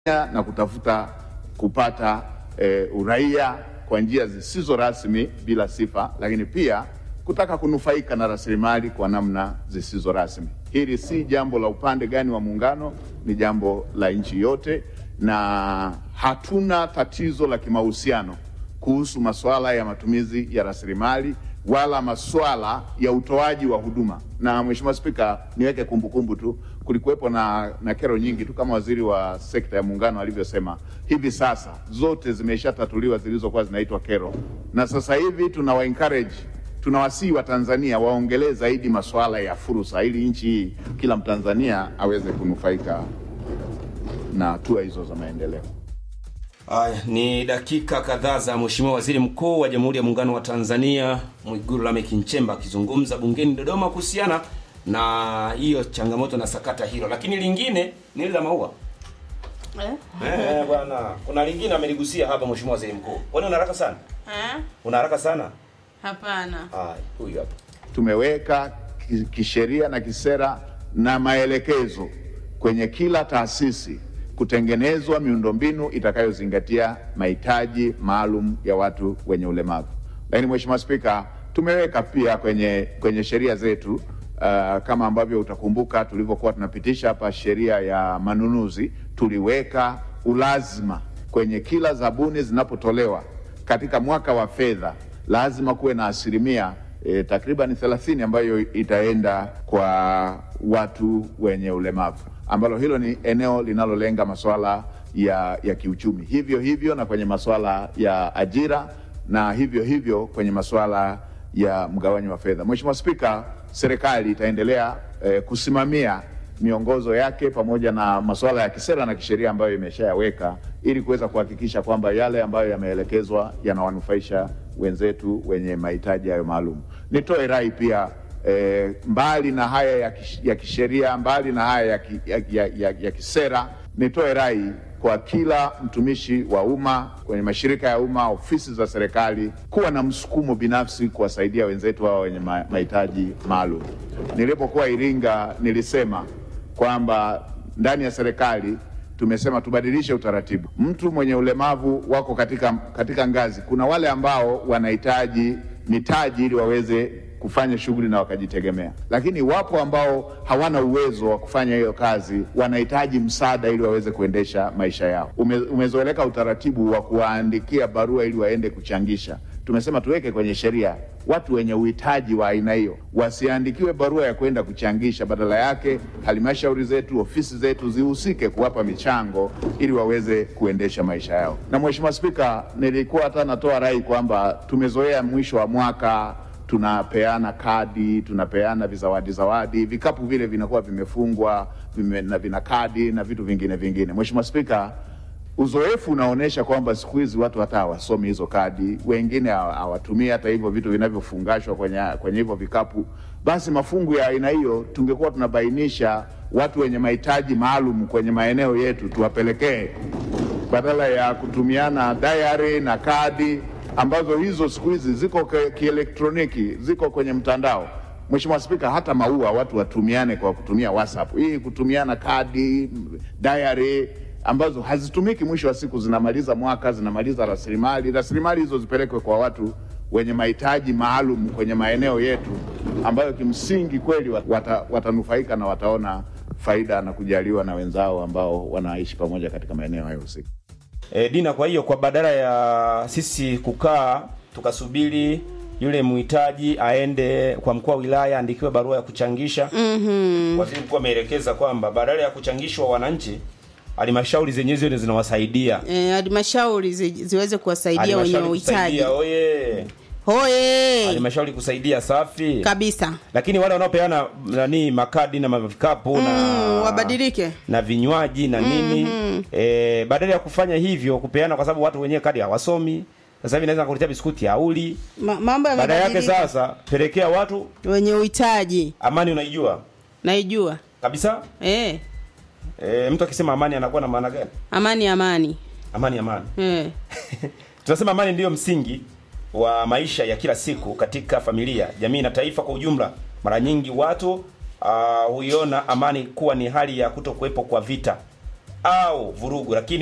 na kutafuta kupata e, uraia kwa njia zisizo rasmi bila sifa, lakini pia kutaka kunufaika na rasilimali kwa namna zisizo rasmi. Hili si jambo la upande gani wa muungano, ni jambo la nchi yote, na hatuna tatizo la kimahusiano kuhusu masuala ya matumizi ya rasilimali wala masuala ya utoaji wa huduma. Na Mheshimiwa Spika, niweke kumbukumbu tu, kulikuwepo na, na kero nyingi tu kama waziri wa sekta ya muungano alivyosema, hivi sasa zote zimeshatatuliwa zilizokuwa zinaitwa kero, na sasa hivi tunawa encourage tunawasihi Watanzania waongelee zaidi masuala ya fursa, ili nchi hii kila Mtanzania aweze kunufaika na hatua hizo za maendeleo. Aya, ni dakika kadhaa za Mheshimiwa Waziri Mkuu wa Jamhuri ya Muungano wa Tanzania Mwigulu Lameck Nchemba akizungumza bungeni Dodoma kuhusiana na hiyo changamoto na sakata hilo, lakini lingine ni ile la maua Eh? eh, bwana, kuna lingine ameligusia hapa Mheshimiwa Waziri Mkuu. Kwani una haraka sana? Eh? Una haraka sana? Hapana. Haya, huyu hapa. tumeweka ki- kisheria na kisera na maelekezo kwenye kila taasisi kutengenezwa miundombinu itakayozingatia mahitaji maalum ya watu wenye ulemavu. Lakini Mheshimiwa Spika, tumeweka pia kwenye, kwenye sheria zetu uh, kama ambavyo utakumbuka tulivyokuwa tunapitisha hapa sheria ya manunuzi, tuliweka ulazima kwenye kila zabuni zinapotolewa katika mwaka wa fedha lazima kuwe na asilimia e, takriban 30 ambayo itaenda kwa watu wenye ulemavu, ambalo hilo ni eneo linalolenga masuala ya, ya kiuchumi, hivyo hivyo na kwenye masuala ya ajira na hivyo hivyo kwenye masuala ya mgawanyo wa fedha. Mheshimiwa Spika, serikali itaendelea e, kusimamia miongozo yake pamoja na masuala ya kisera na kisheria ambayo imeshayaweka ili kuweza kuhakikisha kwamba yale ambayo yameelekezwa yanawanufaisha wenzetu wenye mahitaji hayo maalum. Nitoe rai pia eh, mbali na haya ya, kish, ya kisheria, mbali na haya ya, ki, ya, ya, ya, ya kisera, nitoe rai kwa kila mtumishi wa umma kwenye mashirika ya umma, ofisi za serikali kuwa na msukumo binafsi kuwasaidia wenzetu hawa wenye ma- mahitaji maalum. Nilipokuwa Iringa nilisema kwamba ndani ya serikali tumesema tubadilishe utaratibu. Mtu mwenye ulemavu wako katika, katika ngazi. Kuna wale ambao wanahitaji mitaji ili waweze kufanya shughuli na wakajitegemea, lakini wapo ambao hawana uwezo wa kufanya hiyo kazi, wanahitaji msaada ili waweze kuendesha maisha yao. Ume, umezoeleka utaratibu wa kuwaandikia barua ili waende kuchangisha tumesema tuweke kwenye sheria watu wenye uhitaji wa aina hiyo wasiandikiwe barua ya kwenda kuchangisha, badala yake halmashauri zetu, ofisi zetu zihusike kuwapa michango ili waweze kuendesha maisha yao. Na Mheshimiwa Spika, nilikuwa hata natoa rai kwamba tumezoea mwisho wa mwaka tunapeana kadi, tunapeana vizawadi zawadi, vikapu vile vinakuwa vimefungwa vime, na vina kadi na vitu vingine vingine. Mheshimiwa Spika, uzoefu unaonyesha kwamba siku hizi watu hata hawasomi hizo kadi, wengine hawa- hawatumii hata hivyo vitu vinavyofungashwa kwenye, kwenye hivyo vikapu. Basi mafungu ya aina hiyo tungekuwa tunabainisha watu wenye mahitaji maalum kwenye maeneo yetu tuwapelekee, badala ya kutumiana diary na kadi ambazo hizo siku hizi ziko ke- kielektroniki, ziko kwenye mtandao. Mheshimiwa Spika, hata maua watu watumiane kwa kutumia WhatsApp. Hii kutumiana kadi, diary ambazo hazitumiki, mwisho wa siku zinamaliza mwaka, zinamaliza rasilimali. Rasilimali hizo zipelekwe kwa watu wenye mahitaji maalum kwenye maeneo yetu, ambayo kimsingi kweli wata, watanufaika na wataona faida na kujaliwa na wenzao ambao wanaishi pamoja katika maeneo hayo husika. E, Dina, kwa hiyo kwa badala ya sisi kukaa tukasubiri yule mhitaji aende kwa mkuu wa wilaya aandikiwe barua ya kuchangisha mm-hmm. Waziri mkuu ameelekeza kwamba badala ya kuchangishwa wananchi, halmashauri zenyewe zile zinawasaidia Eh, halmashauri zi, ziweze kuwasaidia wenye Halmashauri uhitaji. kusaidia, oye Hoye halmashauri kusaidia, safi kabisa. lakini wale wanaopeana nani makadi na mavikapu na Mm, wabadilike. na vinywaji na nini eh, badala ya kufanya hivyo kupeana, kwa sababu watu wenyewe kadi hawasomi. Sasa hivi naweza kuletea biskuti hauli. Ma, mambo Baada yake yamebadilika. sasa pelekea watu Wenye uhitaji amani, unaijua naijua. kabisa. Eh, E, mtu akisema amani anakuwa na maana gani? amani amani. Amani, amani. Eh. Tunasema amani ndiyo msingi wa maisha ya kila siku katika familia, jamii na taifa kwa ujumla. Mara nyingi watu ah, huiona amani kuwa ni hali ya kuto kuwepo kwa vita au vurugu lakini